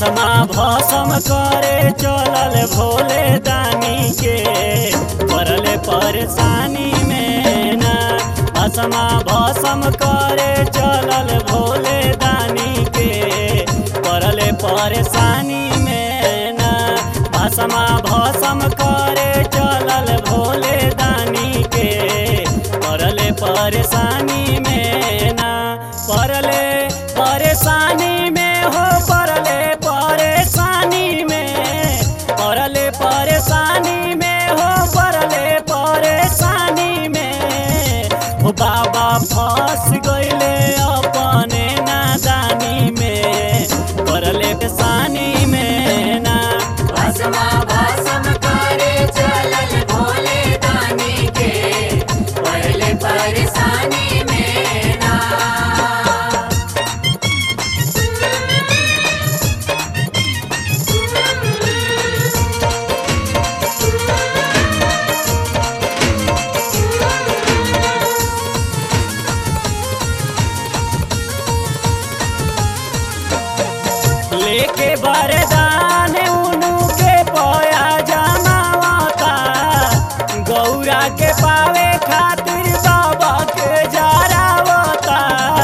भसमा भसम करे चलल भोले दानी के पड़ले परेशानी में ना भसमा भसम करे चलल भोले दानी के पड़ले परेशानी में ना भसमा भसम करे चलल भोले दानी के पड़ले परेशानी में ना पड़ले परेशानी में हो पड़ले परेशानी में पड़ले परेशानी में हो पड़ले परेशानी में हो बाबा फंस गईले अपने नादानी में पड़ले परेशानी में ना भस्मा भस्म करे चलल भोले दानी के पहले परेशानी में ना लेके बरदान उनु के पया जमावता गौरा के पावे खातिर बाबा के जरावता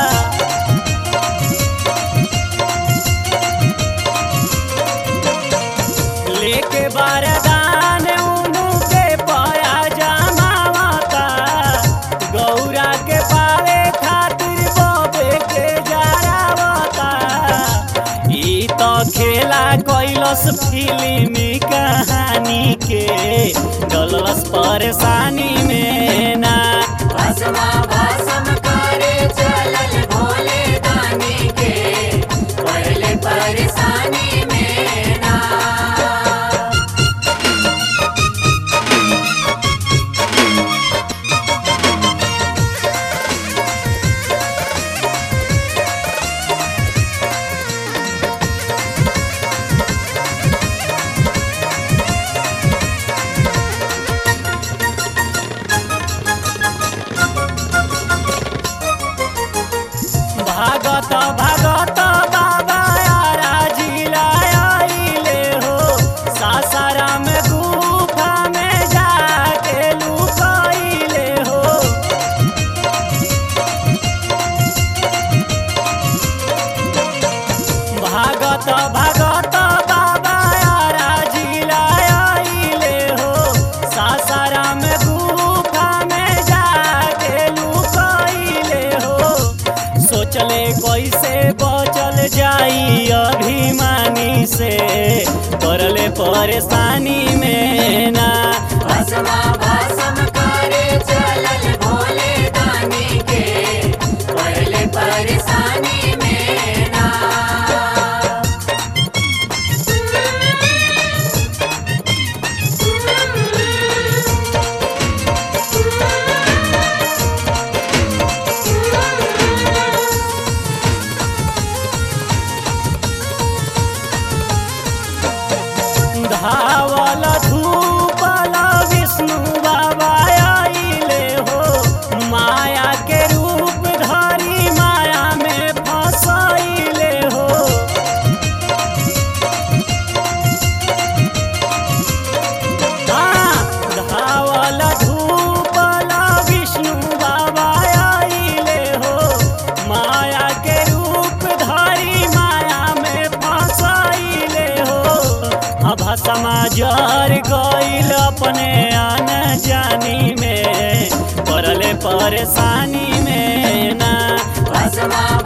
लेके बरदान उनु के पया जमावता गौरा के पावे खातिर बाबे के जरावता ई तो खेला कैलस फिल्मी कहानी के डलस परेशानी में ना भस्मा भस्म करे चलल भोले दानी के पहले परेशानी में ना भागत भागत बाबा यारा जिला आइले हो सासाराम गुफा में जाके लुकाइले हो भागत भागत बाबा यारा जिला आइले हो सासाराम गुफा में जाके लुकाइले हो सोचले कैसे बचल जाई अभिमानी से करले परेशानी में ना भस्मा भस्म करे चलल भोले दानी के पहले परेशानी में ना धावल धूपल विष्णु बाबा आइले हो माया के रूप धरी माया में फसैले हो हाँ, धावल धूपल विष्णु बाबा आइले हो माया के रूप धरी माया में फसैले हो अब समाजर गईल अपने आन जानी में पड़ले परेशानी में ना भस्मा